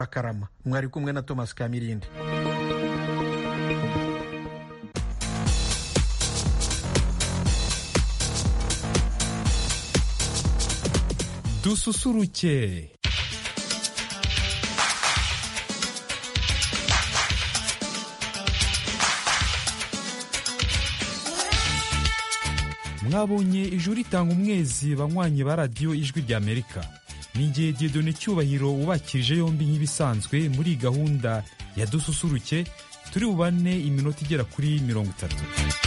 akarama mwari kumwe na thomas kamirindi dususuruke mwabonye ijuru ritanga umwezi banywanyi ba radiyo ijwi rya amerika ni igihe diyodone cyubahiro wubakirije yombi nk'ibisanzwe muri gahunda ya dususuruke turi bubane iminota igera kuri mirongo itatu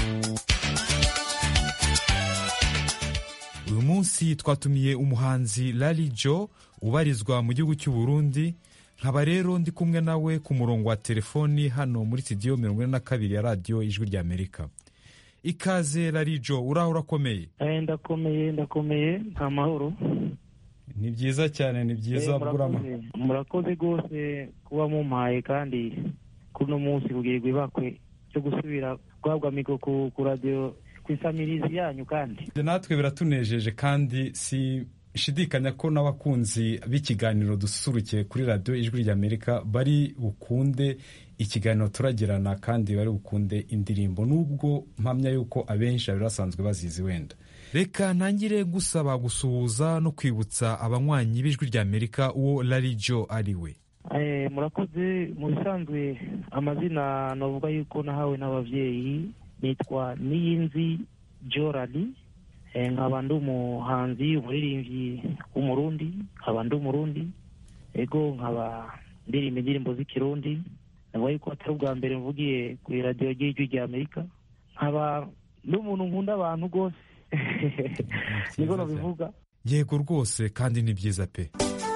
uyu munsi twatumiye umuhanzi Lali Jo ubarizwa mu gihugu cy'u Burundi nkaba rero ndi kumwe nawe ku murongo wa telefoni hano muri studio mirongo ine na kabiri ya radiyo ijwi rya amerika ikaze Lali Jo uraho urakomeye ndakomeye ndakomeye nta mahoro ni byiza cyane ni byiza burama murakoze rwose kuba mumpaye kandi kuri uno munsi kugirirwa ibakwe cyo gusubira guhabwa mikoro ku radiyo ku isamirizi yanyu kandi natwe biratunejeje kandi si shidikanya ko n'abakunzi b'ikiganiro dususurukiye kuri radiyo ijwi rya amerika bari bukunde ikiganiro turagirana kandi bari bukunde indirimbo nubwo mpamya yuko abenshi bari basanzwe bazizi wenda reka ntangire gusaba gusuhuza no kwibutsa abanywanyi b'ijwi rya amerika uwo Lali Jo ari we murakoze mu bisanzwe amazina navuga yuko nahawe n'ababyeyi nitwa niyinzi jorali nkaba ndi umuhanzi umuririmbyi w'umurundi nkaba ndi umurundi ego nkaba ndirimba indirimbo z'ikirundi navuga yuko atari ubwa mbere mvugiye ku iradiyo ry'ijwi rya amerika nkaba n'umuntu nkunda abantu rwose niko nabivuga yego rwose kandi ni byiza pe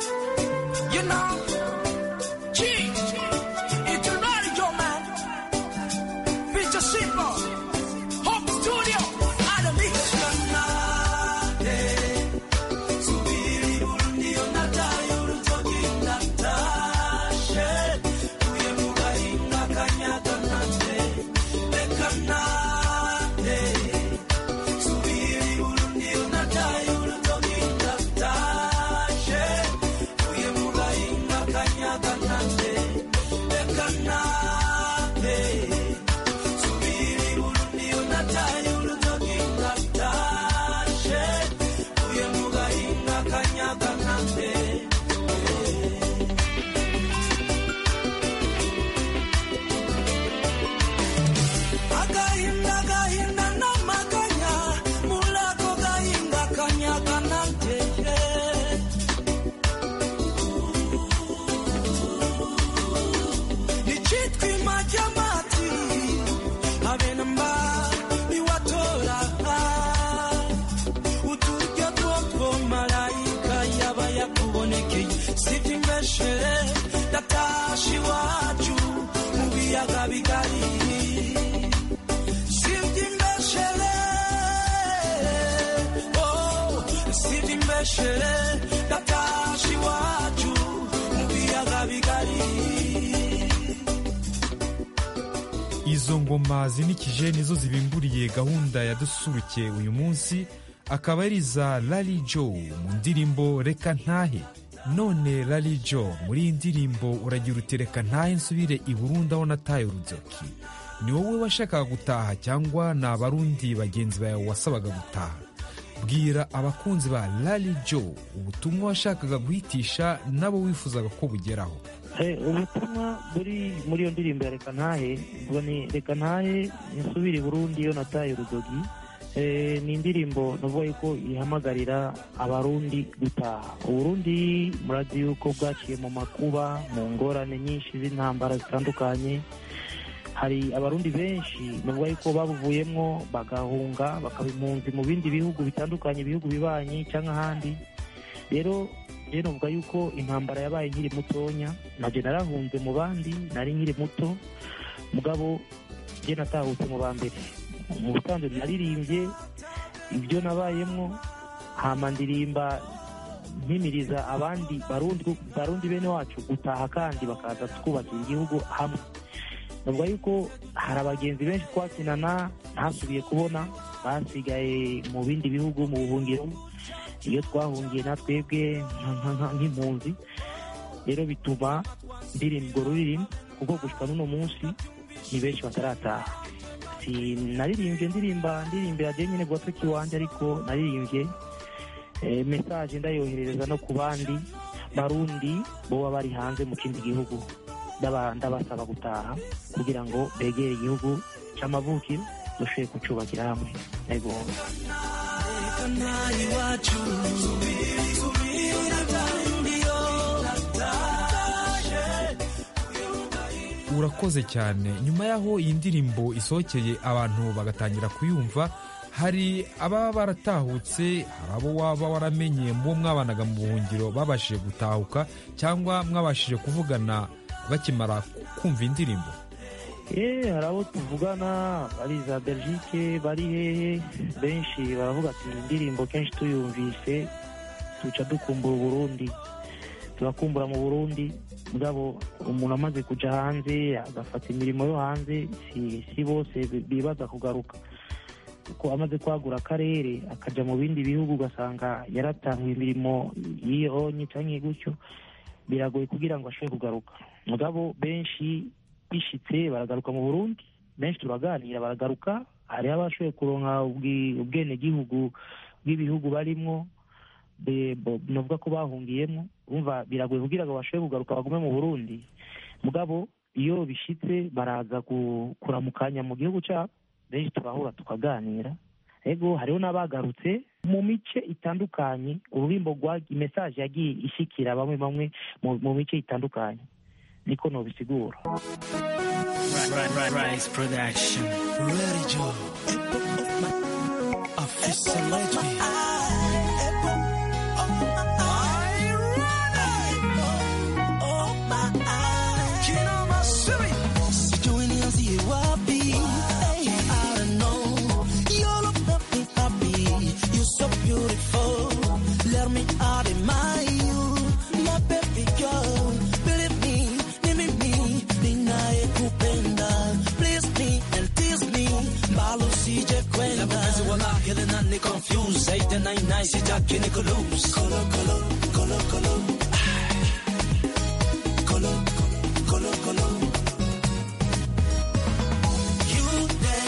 izo ngoma zinikije nizo zibimburiye gahunda ya dususuruke uyu munsi akaba ari iza Lali Jo mu ndirimbo reka ntahe none Lali Jo muri iyi ndirimbo uragira uti reka ntahe nsubire i Burundi aho nataye urudoki ni wowe washakaga gutaha cyangwa ni abarundi bagenzi bawe wasabaga gutaha bwira abakunzi ba Lali Jo ubutumwa washakaga guhitisha nabo wifuzaga ko bugeraho ubutumwa buri muri iyo ndirimbo ya reka ntahe ubwo ni reka ntahe nsubire i burundi iyo nataye urudogi ni indirimbo navuga yuko ihamagarira abarundi gutaha uburundi murazi yuko bwaciye mu makuba mu ngorane nyinshi z'intambara zitandukanye hari abarundi benshi navuga yuko babuvuyemo bagahunga bakaba impunzi mu bindi bihugu bitandukanye ibihugu bibanyi cyangwa ahandi rero rero navuga yuko intambara yabaye nkiri mutonya nabyo narahunze mu bandi nari nkiri muto mugabo njye natahutse mu ba mbere mu busanzwe naririmbye ibyo nabayemo hama ndirimba mpimiriza abandi barundi bene wacu gutaha kandi bakaza twubakira igihugu hamwe navuga yuko hari abagenzi benshi twakinana ntasubiye kubona basigaye mu bindi bihugu mu buhungiro iyo twahungiye na twebwe nk'impunzi rero bituma ndirimbo ruririmbo kuko gushika n'uno munsi ni benshi batarataha naririmbye ndirimba ndirimbira je nyine gatoki wanje ariko naririmbye eh, message ndayoherereza no ku bandi barundi boba bari hanze mu kindi gihugu ndaba- ndabasaba gutaha kugira ngo begere igihugu c'amavukiro dushoboye kucubakira hamwe ego urakoze cyane nyuma y'aho iyi ndirimbo isohokeye abantu bagatangira kuyumva hari ababa baratahutse hari abo waba waramenye mu bo mwabanaga mu buhungiro babashije gutahuka cyangwa mwabashije kuvugana bakimara kumva indirimbo Eh, hari abo tuvugana bari za belgique bari hehe benshi baravuga ati "Iyi indirimbo kenshi tuyumvise tuca dukumbura uburundi turakumbura mu burundi mugabo umuntu amaze kuja hanze agafata imirimo yo hanze si, si bose bi- bibaza kugaruka kuko amaze kwagura akarere akaja mu bindi bihugu ugasanga yaratahuye imirimo yiyonye canke gutyo biragoye kugira ngo ashobore kugaruka mugabo benshi bishitse baragaruka mu burundi benshi turaganira baragaruka hariho abashoboye kuronka ubwi- ubwenegihugu bw'ibihugu barimwo be- bo- novuga ko bahungiyemo umva biragoye kugira ngo bashobore kugaruka bagume mu burundi mugabo iyo bishitse baraza ku- kuramukanya mu gihugu cyabo benshi turahura tukaganira ego hariho n'abagarutse mu mice itandukanye ururimbo rwa mesaje yagiye ishikira bamwe bamwe mu- mu mice itandukanye niko nobisigura Rise Production. Ready, Joe. Official legend. Sijui nianzie wapi. Hey, I don't know. You look make me happy. You're so beautiful. Let me admire you, my baby girl. Believe me, mimi mi, ninayekupenda. Please me and tease me, mbalo usije kwenda. Mapenzi wala kile nani confused. Zaidi na inai sitaki niko lose. Kolo, kolo, kolo, kolo. Kolo, kolo, kolo. You the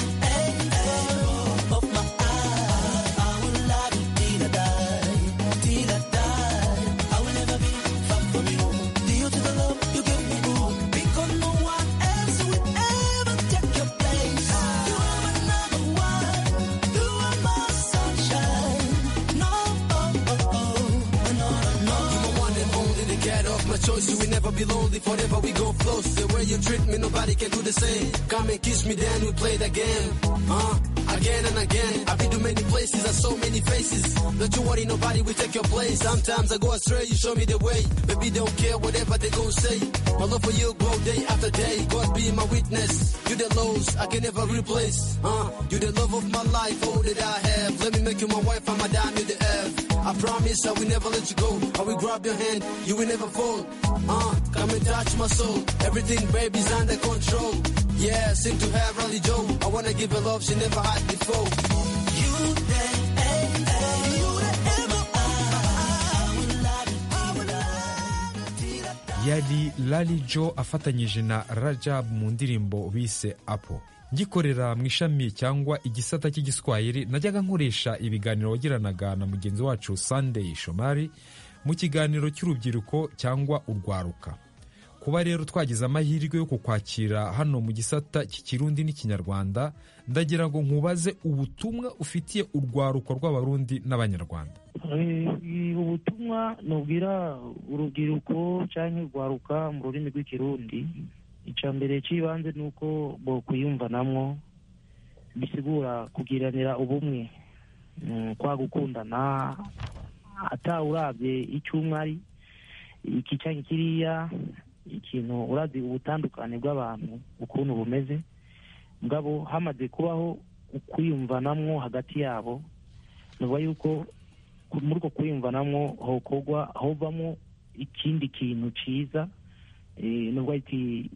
apple of my eye. I will love you till I die, till I die. I will never be far from you. Due to the love you give me, ooh, because no one else will ever take your place. You are my number one. You are my sunshine. No, oh, oh, oh, no, no. You my one and only, the cat of my choice. You will never be lonely, forever we go close. The way you treat me, nobody can do the same. Come and kiss me, then we play the game. Uh, again and again. I've been to many places, I saw many faces. Don't you worry, nobody will take your place. Sometimes I go astray, you show me the way. Baby, don't care whatever they gon' say. My love for you grow day after day. God be my witness. You the lows I can never replace. Uh, you the love of my life, all that I have. Let me make you my wife, I'm a dime, you the F. I promise I will never let you go. I will grab your hand, you will never fall. Uh, come and touch my soul. Everything, baby's under control. Yeah, seem to have Rally Joe. I wanna give her love she never had before. You the apple, you the apple of my eye. I will love you, I will love you till I die. yari Lali Jo afatanyije na Rajab mu ndirimbo bise Apple ngikorera mu ishami cyangwa igisata cy'igiswahili najyaga nkoresha ibiganiro wagiranaga na mugenzi wacu Sunday Shomari mu kiganiro cy'urubyiruko cyangwa urwaruka kuba rero twagize amahirwe yo kukwakira hano mu gisata cy'ikirundi n'ikinyarwanda ndagira ngo nkubaze ubutumwa ufitiye urwaruko rw'abarundi n'abanyarwanda Eh, ubutumwa nubwira urubyiruko cyangwa urwaruka mu rurimi rw'ikirundi icya mbere cy'ibanze ni uko bo kwiyumvanamwo bisigura kugiranira ubumwe Mm, kwa gukundana atawurabye icyo umwe ari iki cyangwa kiriya ikintu urazi ubutandukane bw'abantu ukuntu bumeze mugabo hamaze kubaho ukwiyumvanamwo hagati yabo nuba yuko ku- muri uko kwiyumvanamwo hokorwa hovamo ikindi kintu ciza eh, nubwo ati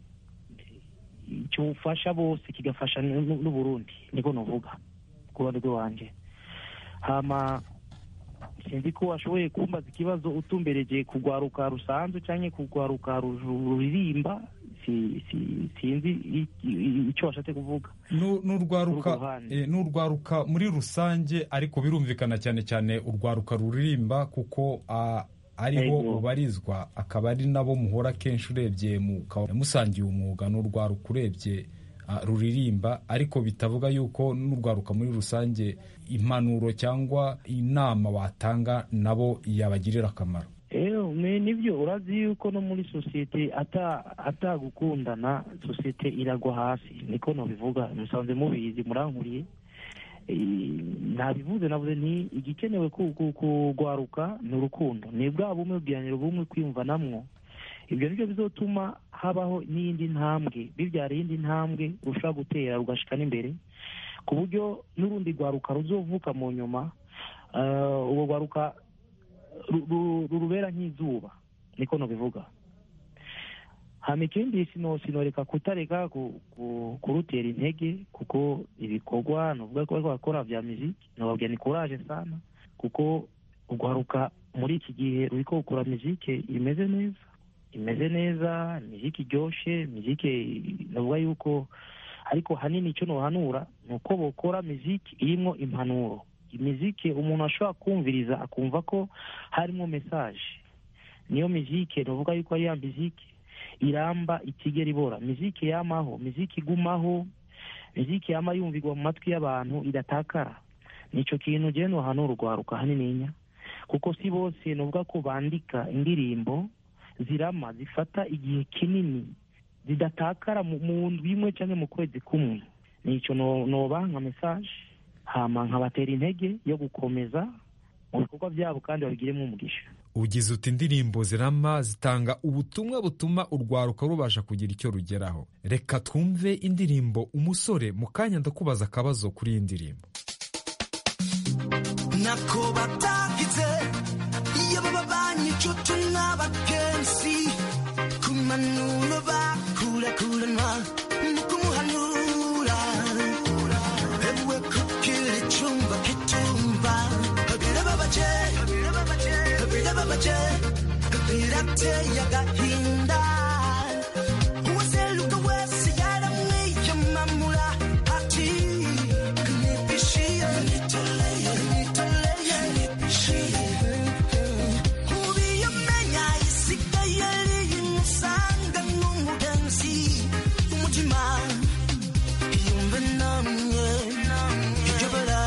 cyufasha bose kigafasha n'u- n'uburundi niko novuga ku ruhande rw'iwanje hama sinzi ko washoboye kumbaza ikibazo utumbereje kugwaruka rusanzwe cyangwa kugwaruka ru- ruririmba si- si- sinzi i- i- icyo washatse kuvuga Nu- n'urwaruka Urwo ruhande. eh, n'urwaruka muri rusange ariko birumvikana cyane cyane urwaruka ruririmba kuko ah, ariho Yego. ubarizwa akaba ari nabo muhora kenshi urebye mukaba musangiye umwuga n'urwaruka urebye ah, ruririmba ariko bitavuga yuko n'urwaruka muri rusange impanuro cyangwa inama watanga nabo yabagirira akamaro ewe ni- nibyo urazi yuko no muri sosiyete ata atagukundana sosiyete iragwa hasi niko nabivuga musanze mubizi murankuriye Eh, nabivuze navuze nti igikenewe ku- ku- kugwaruka ni urukundo ni bwa bumwe bwihaniro bumwe kwiyumvanamwo ibyo nibyo bizotuma habaho n'iyindi ntambwe bibyara iyindi ntambwe rushobora gutera rugashika n'imbere ku buryo n'urundi rwaruka ruzovuka mu nyuma eh, urwo rwaruka ru- ru- rurubera nk'izuba niko nabivuga hama ikindi sino sinoreka kutareka ku- ku- kurutera intege kuko ibikorwa nuvuga ko bariko barakora vya muziki nobabwira ni courage sana kuko urwaruka muri iki gihe ruriko gukora muzike imeze neza imeze neza muziki iryoshe muzike navuga yuko ariko hanini icyo nohanura ni uko bokora muziki irimwo impanuro imiziki umuntu ashobora kumviriza akumva ko harimo mesaje niyo miziki navuga yuko ari ya miziki iramba itigera ibora miziki yamaho miziki igumaho miziki yama yumvirwa mu matwi y'abantu idatakara nico kintu jewe nohanura urwaruka hanininya kuko si bose novuga ko bandika indirimbo zirama zifata igihe kinini zidatakara mu mu ndwi imwe cyangwa mu kwezi kumwe nico no- noba nka mesaje hama nkabatera intege yo gukomeza mu bikorwa byabo kandi babigiremo umugisha ugize uti indirimbo zirama zitanga ubutumwa butuma urwaruka rubasha kugira icyo rugeraho reka twumve indirimbo umusore mu kanya ndakubaza akabazo kuri iyi ndirimbo nako batagize iyo baba banyicucu n'abagenzi ku manuro bakurakuranwa mu kumuhanura ewe kugira icumba kitumba birababaje birababaje birateye agahinda uwaseruka wese yaramwiyamamura ati nipishie nitoleye nitoleye nipishie ubiyamenya isigaye rimusanga n'umugenzi umutima yumve namwe ijobora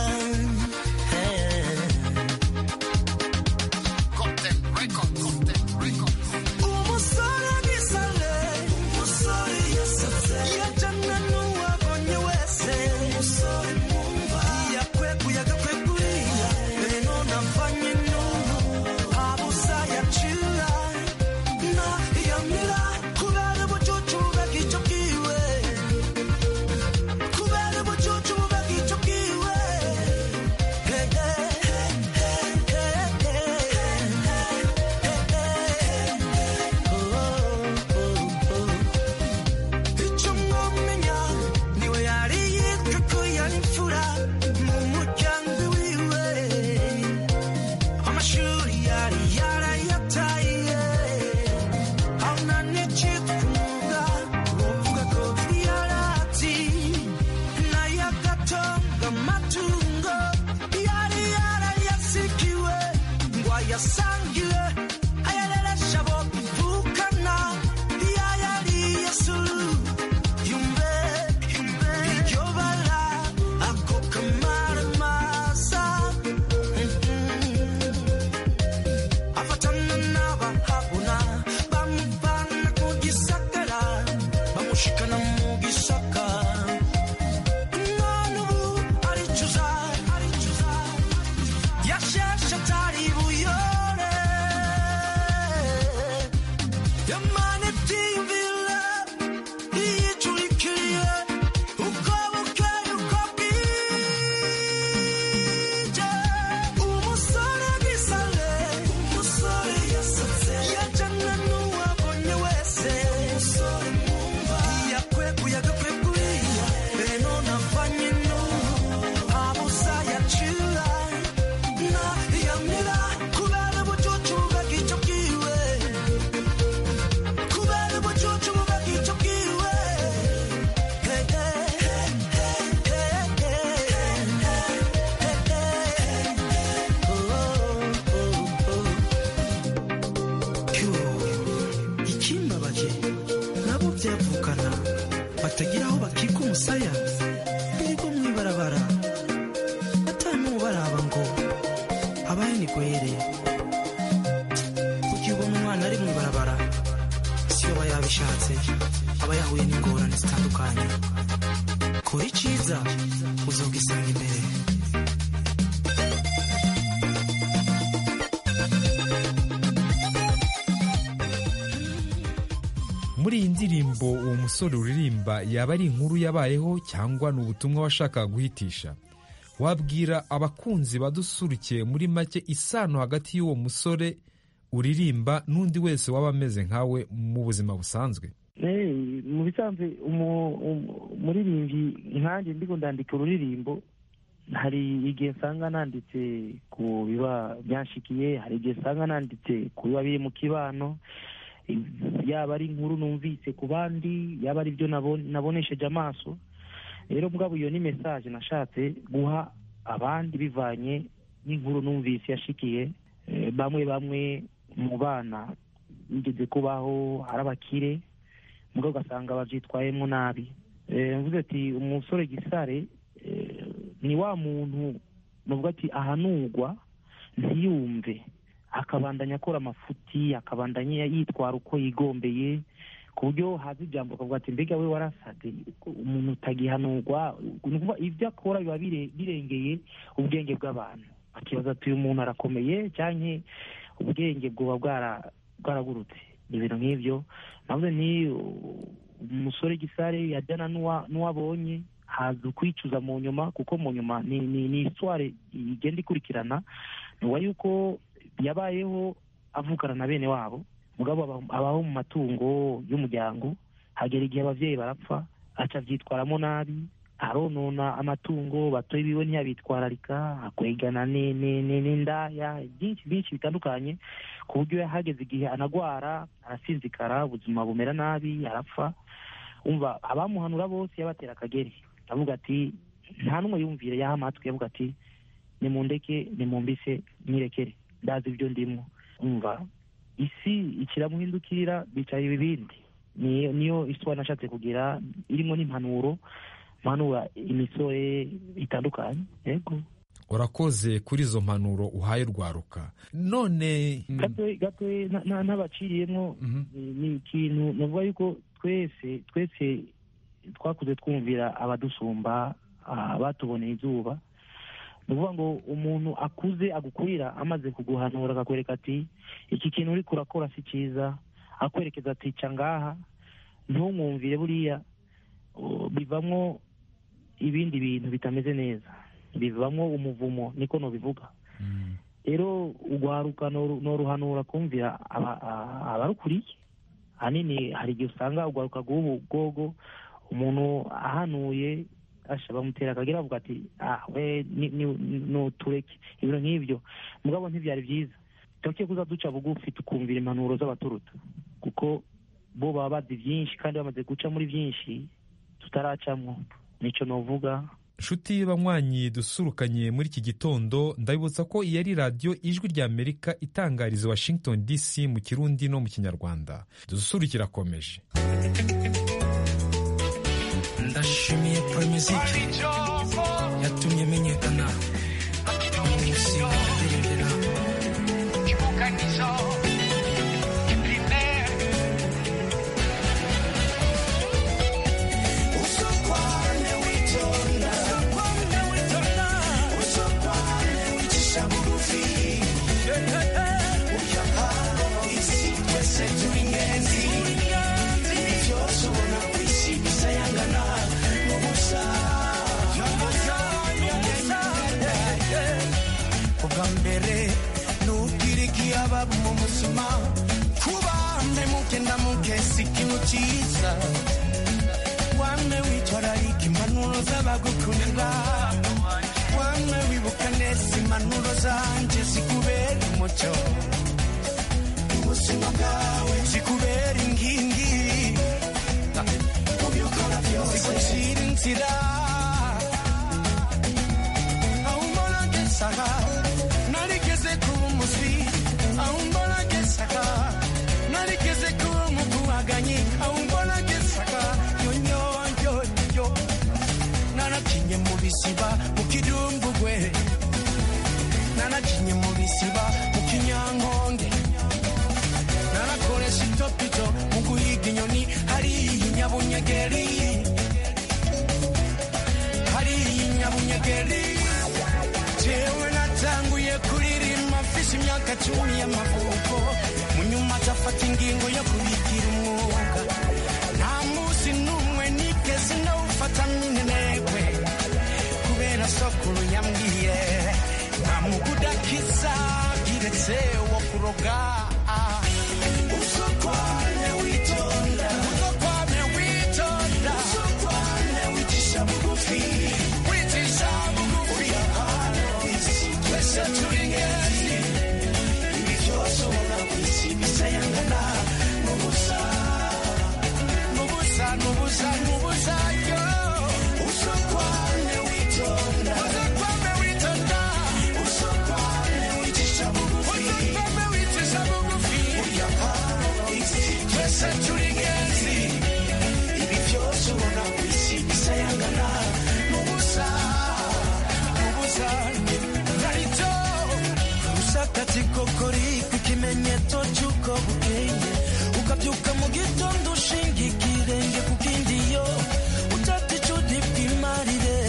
batagira aho bakika umusaya birirwa mu ibarabara batanubaraba ngo habaye ni gwere kugira ubona umwana ari mu ibarabara si yo aba yabishatse aba yahuye n'ingorane zitandukanye kora iciza uzogisanga imbere muri iyi ndirimbo uwo musore uririmba yaba ari inkuru yabayeho cyangwa ni ubutumwa washakaga guhitisha wabwira abakunzi badusurukiye muri make isano hagati y'uwo musore uririmba n'undi wese waba ameze nkawe mu buzima busanzwe Eh, mu bisanzwe umu- umu- umuririmbyi nkanjye ndiko ndandika ururirimbo hari igihe nsanga nanditse ku biba byanshikiye hari igihe nsanga nanditse ku biba biri mu kibano yaba ari inkuru numvise ku bandi yaba ari byo nabo- nabonesheje amaso rero mugabo iyo ni mesaje nashatse guha abandi bivanye n'inkuru numvise yashikiye Eh, bamwe bamwe mu bana bigeze kubaho ari abakire mugabo ugasanga babyitwayemo nabi Eh, mvuze ati umusore gisare eh, ni wa muntu nuvuga ati ahanurwa ntiyumve akabandanya akora amafuti akabandanya yitwara uko yigombeye ku buryo haza ijambo akavuga ati mbega we warasade umuntu utagihanurwa ni ukuvuga ibyo akora biba bire- birengeye ubwenge bw'abantu akibaza ati uyu muntu arakomeye cyangwa ubwenge bwoba bwara- bwaragurutse ni ibintu nk'ibyo navuze ni uh, umusore gisare yajyana n'uwa- n'uwabonye haza kwicuza mu nyuma kuko mu nyuma ni ni ni isware igenda ikurikirana nuwa yuko yabayeho avukana na bene wabo mugabo aba- abaho mu matungo y'umuryango hagera igihe ababyeyi barapfa aca abyitwaramo nabi aronona amatungo batoye biwe ntiyabitwararika akwegana ni- ni- ni- n'indaya byinshi byinshi bitandukanye ku buryo hageze igihe anagwara arasinzikara ubuzima bumera nabi arapfa umva abamuhanura bose yabatera akagere avuga ati nta n'umwe yumvire yaha amatwi yavuga ati nimundeke nimumbise mwirekere ndazi ibyo ndimo umva isi ikiramuhindukirira bicara ibibindi niyo niyo iswa nashatse kugira irimo n'impanuro mpanura imisore itandukanye yego urakoze kuri izo mpanuro uhaye urwaruka none mm, gato gato na- na- n'abaciriyemo mhm. ni- ni ikintu navuga yuko twese twese twakuze twumvira abadusumba ah, batuboneye izuba ni ukuvuga ngo umuntu akuze agukurira amaze kuguhanura akakwereka ati iki kintu uri kurakora si cyiza akwerekeza ati ca ngaha ntumwumvire buriya uh, bivamo ibindi bintu bitameze neza bivamo umuvumo niko nobivuga Mm. rero urwaruka noru- noruhanura kumvira aba- a- abarukuriye ahanini hari igihe usanga urwaruka rw'ubu bwogo umuntu ahanuye asha bamutera akagira avuga ati ah we ni- ni- nutureke ibintu nk'ibyo mugabo ntibyari byiza tuke kuza duca bugufi tukumvira impanuro z'abaturuta kuko bo baba bazi byinshi kandi bamaze guca muri byinshi tutaracamwo nico novuga nshuti banywanyi dusurukanye muri iki gitondo ndabibutsa ko iyi ari radiyo ijwi rya amerika itangariza washington dc mu kirundi no mu kinyarwanda dusurukira akomeje ndashimiye poromizike yatumye menyekana umunsi ndaririmbira ubwa mbere nubwira ikiyaba mu buzima kuba mpemuke ndamuke si ikintu cyiza wamwe witwararika impanuro z'abagukunda wamwe wibuka neza impanuro zanjye zikubera umucyo ubuzima bwawe zikubera inkingi mu byo ukora byose zigucira inzira aho umbona ngesaga narigeze kuba umuswi aho umbona ngesaga narigeze kuba umukubaganyi aho umbona ngesaga yonyonyo naracinye mu bisiba mu kidumbugwe naracinye mu bisiba mu kinyankonge narakoresha itopito mu guhiga inyoni hariya inyabunyegeri hariya inyabunyegeri jewe natanguye kuririmba mfise imyaka cumi y'amavuko mu nyuma azafata ingingo yo kubigira umwuga nta munsi n'umwe nigeze ndawufata minenegwe kubera sokuru yambwiye nta mugudakiza kiretse wo kuroga usokwane witonda usokwane witonda usokwane wicisha bugufi wicisha bugufi twese turi ngezi ibi byose ubona ku isi bisayangana n'ubusa n'ubusa n'ubusa n'ubusa yo usokwane witonda usokwane witonda usokwane wicisha bugufi usokwane wicisha bugufi burya isi twese turi ngezi ibi byose ubona ku isi bisayangana n'ubusa n'ubusa narito usakati kokori ku kimenyetso cy'uko bukeye ukabyuka mu gitondo ushinga ikirenge ku kindi yo utata icudi bw'imarire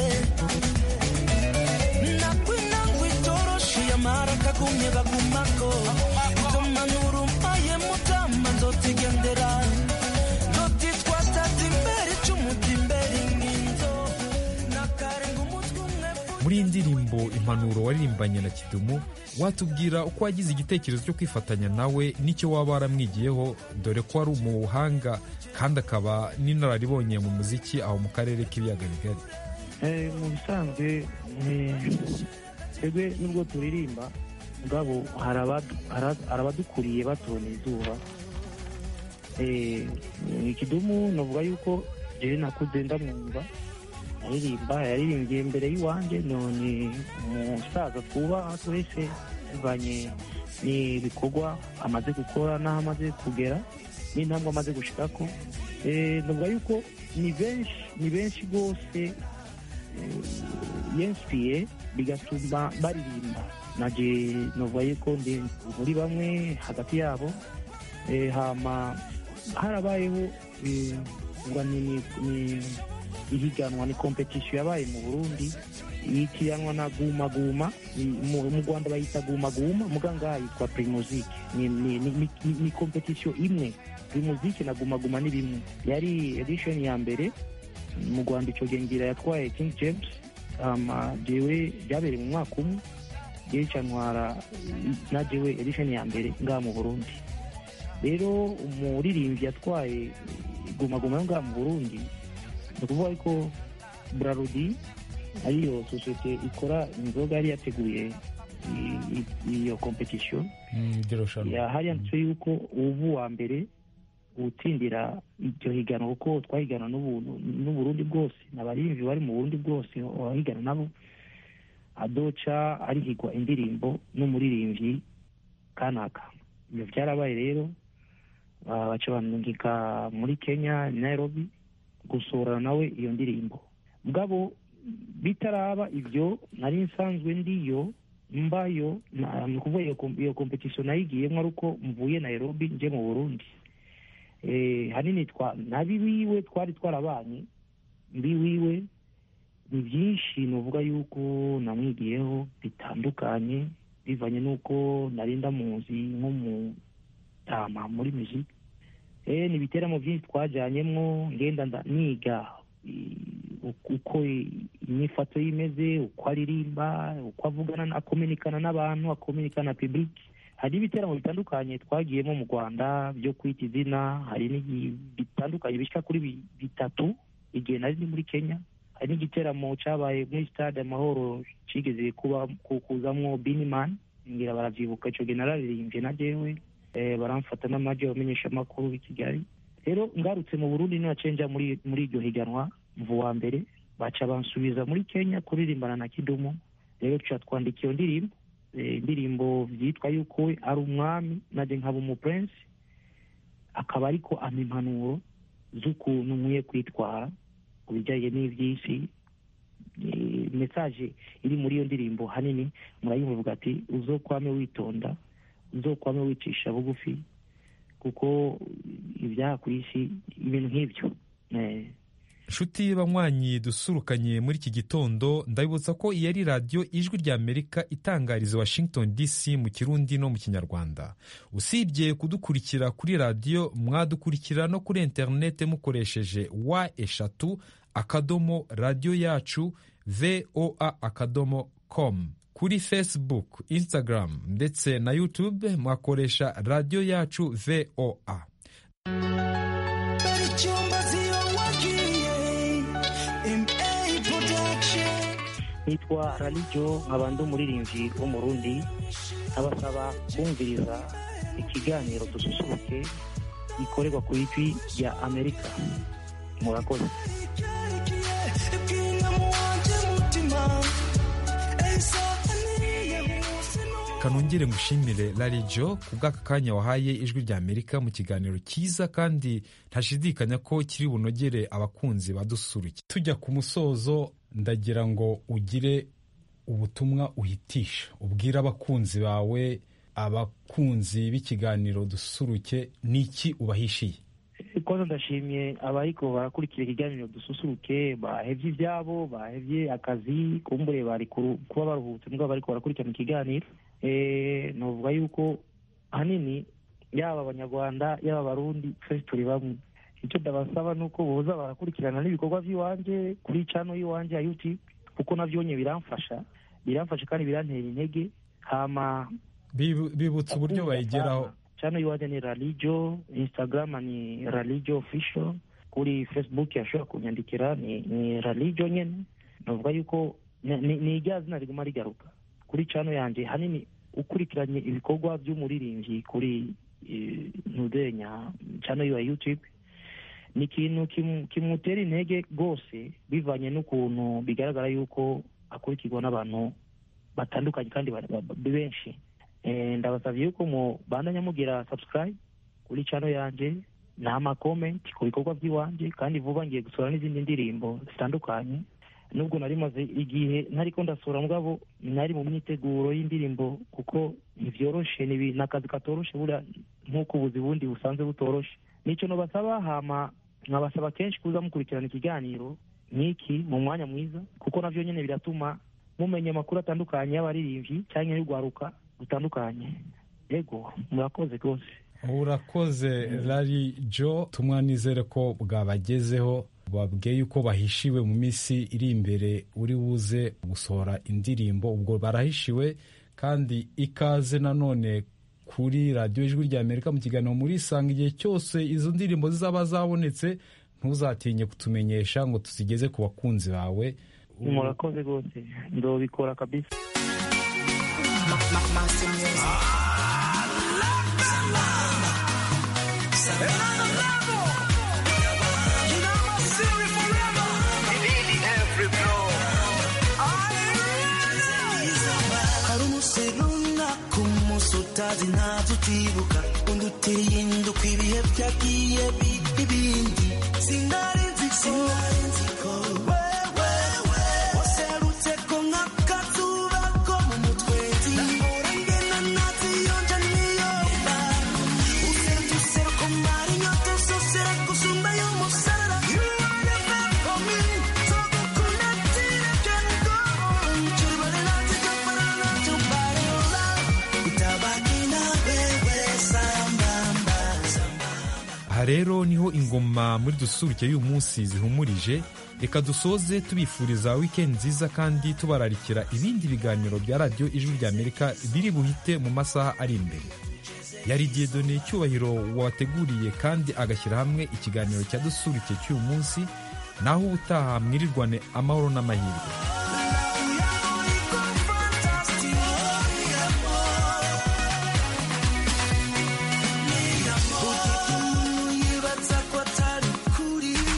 nakwinangwa itoroshi yamara kagumye bagumako itomanura umpaye mutama nzotigendera nzotitwatata imbere icumuti imbere inginzo nakarenga umutwe umwe muri iyi ndirimbo impanuro waririmbanye na kidumu watubwira uko wagize igitekerezo cyo kwifatanya nawe n'icyo waba waramwigiyeho dore ko ari umuhanga kandi akaba n'inararibonye mu muziki aho mu karere k'ibiyaga bigari Eh, mu bisanzwe eh, twebwe nubwo turirimba mugabo hari abadu- hari- hari abadukuriye batubona izuba Eh, ikidumu navuga yuko jewe nakuze ndamwumva aririmba yaririmbye imbere y'iwanjye none umusaza twubaha twese bivanye n'ibikorwa amaze gukora n'aho amaze kugera n'intambwe amaze gushikako Eh, navuga yuko ni benshi ni benshi rwose yensiye bigatuma baririmba naje novuga yuko ndi muri bamwe hagati yabo Eh, hama harabayeho eh, ngo ni ni- ni ihiganwa ni kompetisiyo yabaye mu burundi yitiranwa na guma guma Ni- mu mu rwanda bayita guma guma muga ngaha yitwa primuzike ni, ni, ni, ni, ni kompetisiyo imwe primuzike na guma guma ni bimwe yari edition ya mbere mu rwanda icyo gihe ngira yatwaye king james hama jewe byabereye mu mwaka umwe jewe ca ntwara na jewe edition ya mbere ngaha mu burundi rero umuririmbyi yatwaye guma guma yo ngaha mu burundi ni ukuvuga ko burarudi ariyo sosiyete ikora inzoga yari yateguye i- i- iyo kompetisiyo hari yanditse yuko ubu wa mbere utsindira iryo higanwa kuko twahigana n'ubu- n'uburundi bwose n'abaririmbyi bari mu burundi bwose wahigana nabo adoca arihigwa indirimbo n'umuririmbyi kanaka ibyo byarabaye rero ah, baca bamwungika muri kenya nairobi gusohorana nawe iyo ndirimbo mugabo bitaraba ibyo nari nsanzwe ndiyo mbayo na- ni ukuvuga iyo kom- iyo kompetisiyo nayigiyemo ari uko mvuye nairobi nje mu burundi Eh, hanini twa nabi wiwe twari twarabanye mbi wiwe ni byinshi nuvuga yuko namwigiyeho bitandukanye bivanye n'uko nari ndamuzi nk'umutama muri muziki eh, ni ibiteramo byinshi twajyanyemo ngenda nda- niga i- uko- uko i- imyifato ye imeze uko aririmba uko avugana na- akominikana n'abantu akominikana na publiki hari ibiteramo bitandukanye twagiyemo mu rwanda byo kwita izina hari n'igi- bitandukanye bishyika kuri bi- bitatu igihe nari ndi muri kenya hari n'igiteramo cyabaye muri stade amahoro kigeze kuba ku- kuzamwo binimani ngira baravyibuka ico gihe nararirimbye na jewe eh, baramfata n'amaji abamenyesha amakuru b'i kigali rero ngarutse mu burundi ninacenja muri muri iryo higanwa mvu wa mbere baca bansubiza muri kenya kuririmbana na kidumu rero tuca twandika iyo ndirimbo eh, indirimbo vyitwa yuko we ari umwami naje nkaba umupurensi akaba ariko ampa impanuro z'ukuntu nkwiye kwitwara ku bijyanye n'iby'isi eh, message iri muri iyo ndirimbo hanini murayumva ivuga ati uzokwame witonda uzokwame wicisha bugufi kuko ibyaha ku isi ibintu nk'ibyo Eh, nshuti banywanyi dusurukanye muri iki gitondo ndabibutsa ko iyi ari radiyo ijwi rya amerika itangariza washington dc mu kirundi no mu kinyarwanda usibye kudukurikira kuri radiyo mwadukurikira no kuri interinete mukoresheje wa eshatu akadomo radiyo yacu voa akadomo com kuri facebook instagram ndetse na youtube mwakoresha radiyo yacu voa icyumba ziyowagiye MA production nitwa ralijo nkaba ndi umuririmbyi wo mu rundi abasaba kumviriza ikiganiro dususuruke gikorerwa ku ijwi rya amerika murakoze kanongere ngushimire larijo ku bw'aka kanya wahaye ijwi rya amerika mu kiganiro cyiza kandi ntashidikanya ko kiri bunogere abakunzi badusuruke tujya ku musozo ndagira ngo ugire ubutumwa uhitisha ubwire abakunzi bawe abakunzi b'ikiganiro dusuruke n'iki ubahishiye koza ndashimye abariko barakurikira ikiganiro dususuruke bahevye ivyabo bahevye akazi kumbure bari kuru- kuba baruhutse mbwa bariko barakurikirana ikiganiro Eh, novuga yuko ahanini yaba abanyarwanda yaba abarundi twese turi bamwe icyo ndabasaba ni uko boza barakurikirana n'ibikorwa by'iwanje kuri cano y'iwanje ya youtube kuko navyonye biramfasha biramfasha kandi birantera intege hama Bibu- bibutsa uburyo bayigeraho chano iwaje ni ralijo instagram ni ralijo official kuri facebook yashobora kunyandikira ni, ni ralijo nyene navuga yuko ni- ni ni irya zina riguma rigaruka kuri chano yanje hanini ukurikiranye ibikorwa by'umuririmbyi kuri eh, ntudenya chano ya youtube ni ikintu kimu- kimutera intege rwose bivanye n'ukuntu bigaragara yuko akurikirwa n'abantu batandukanye kandi ba- ba- benshi Eh, ndabasabye yuko mu bandanya mugira subscribe kuri channel yanje n'ama comment ku bikorwa by'iwanje kandi vuba ngiye gusura n'izindi ndirimbo zitandukanye nubwo nari maze igihe ntariko ndasura mugabo nari mu myiteguro y'indirimbo kuko ntivyoroshe ni ibi- ni akazi katoroshe buriya nk'uko ubuzi bundi busanzwe butoroshe nico nobasaba hama nkabasaba kenshi kuza mukurikirana ikiganiro nk'iki mu mwanya mwiza kuko navyo nyene biratuma mumenya amakuru atandukanye y'abaririmbyi cyangwa y'urwaruka rutandukanye yego murakoze rwose urakoze rari jo tumwa nizere ko bwabagezeho babwiye yuko bahishiwe mu minsi iri imbere uri buze gusohora indirimbo ubwo barahishiwe kandi ikaze nanone kuri radiyo ijwi rya amerika mu kiganiro muri isanga igihe cyose izo ndirimbo zizaba zabonetse ntuzatinye kutumenyesha ngo tuzigeze ku bakunzi bawe murakoze rwose ndobikora kabisa hari umunsi runaka umunsi utazi ntabyo utibuka undi uteye induka ibihe byagiye biba ibindi sinari nzi ko wewe waserutse ko nk'akazuba ko mu mutwezi nahora ngena naziyonja niyoba usentuse ko mara inyota usosera gusumba y'umusarara You are the man for me, so gukunda tirekego Churibale nazi kapara nacho pareola Utabaki na wewe sambamba aha rero niho ingoma muri dusuruke y'uyu munsi zihumurije reka dusoze tubifuriza wikendi nziza kandi tubararikira ibindi biganiro bya radiyo ijwi rya amerika biri buhite mu masaha ari imbere yari diyedone icyubahiro wateguriye kandi agashyira hamwe ikiganiro cya dusuruke cy'uyu munsi naho ubutaha mwirirwane amahoro n'amahirwe